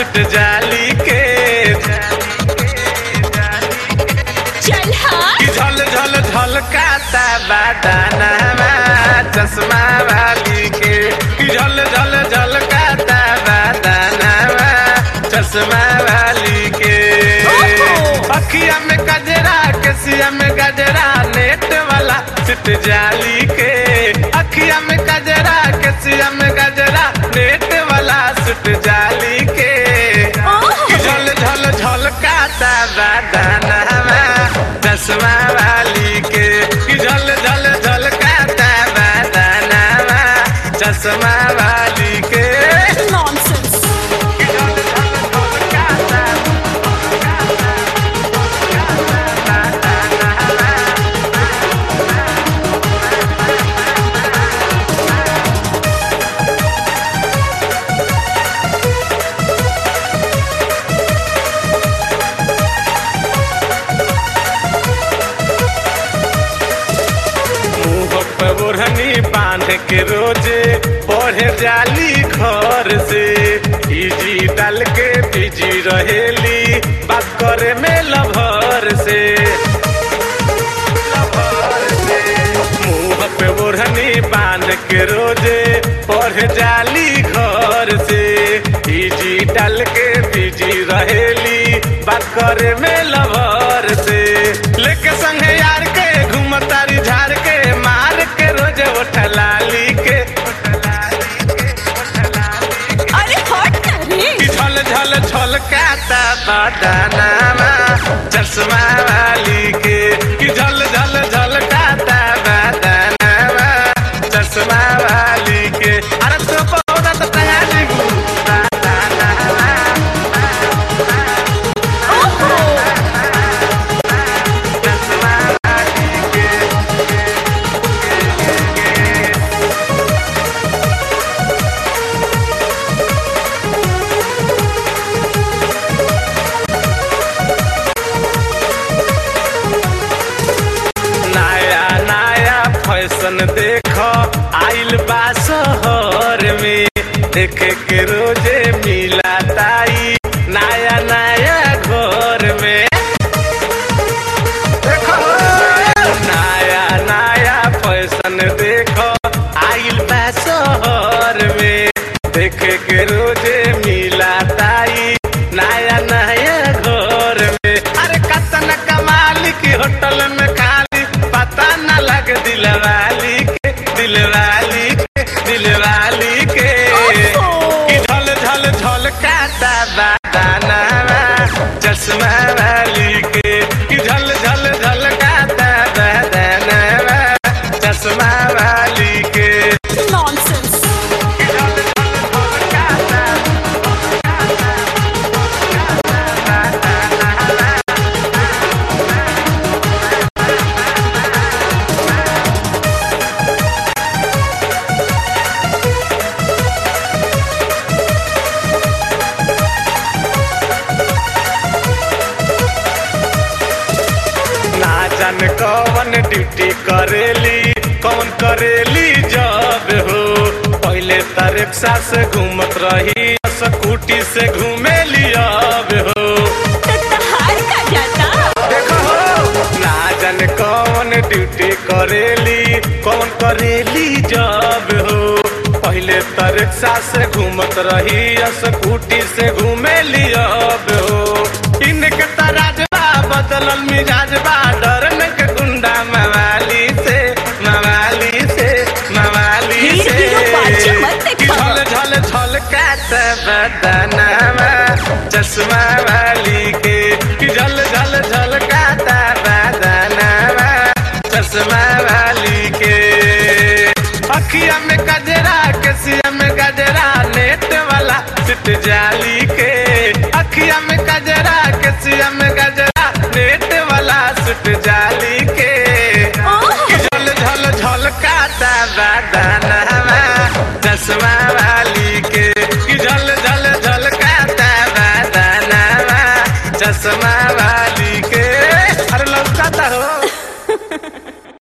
Seat जाली के चल हाँ कि झल झल झलकाता बादानामा चश्मा वाली के कि झल झल झलकाता बादानामा चश्मा वाली के ओहो। अखिया में गजरा केसिया में गजरा नेट वाला सिट जाली के अखिया में गजरा केसिया में गजरा नेट वाला सिट जाली के ओहो। कि झल झल झलकाता बादानामा चश्मा वाली के कि झल झल झलकाता बादानामा चश्मा वाली के नॉनसेंस कि झल झल झलकाता मुंह पे ओढ़नी बांध के रोजे पढ़े जाली घर से इजी डाल के बिजी रहेली बात करे में लभर से लभर से मुंह पे ओढ़नी बांध के रोजे पढ़े जाली घर से इजी डाल के बिजी रहेली बात करे में लभर से लेके संगे यार के घूमतारी झाड़ के मार के रोज उठलाली के अरे हट ना रे कि झल झल झलकाता बदानामा चश्मा वाली के कि झल झल झलकाता बदानामा चश्मा वाली के अरे तो पौधा तो तैयारी बदानामा ओहो चश्मा वाली के नया नया फैशन देख आइल बा शहर में देखे के रोजे मिला ताई नया नया घर में देखो नया नया फैशन देख आइल बा शहर में देखे के रोजे मिला ताई नया नया घर में अरे कतन कमाल की होटल में खाली पता न लग दिलवाली के दिलवाली के दिलवाली के ओहो। कि झल झल झल काता बादाना चश्मा वाली के कि झल झल झल काता बादाना चश्मा वाली के नॉनसेंस कि झल झल झल काता ना जान कौन ड्यूटी करेली कौन करेली जब हो पहले त रिक्शा से घूमत रही स्कूटी से घूमेली अब हो तो तहार का जाता देखो हो ना जान कौन ड्यूटी करेली कौन करेली जब हो पहले त रिक्शा से घूमत रही स्कूटी से घूमेली अब हो इनके तराजबा बदलल मिजाजबा डरन के गुंडा मवाली से मवाली से मवाली हीर से हीरो बाजी मत कि देखा। झल झल झल कात बदनामा चश्मा वाली के कि झल झल झल काता बदनामा चश्मा वाली के अखिया में गजरा केसिया में गजरा नेट वाला सिट जाली के अखिया में गजरा केसिया में गजरा नेट वाला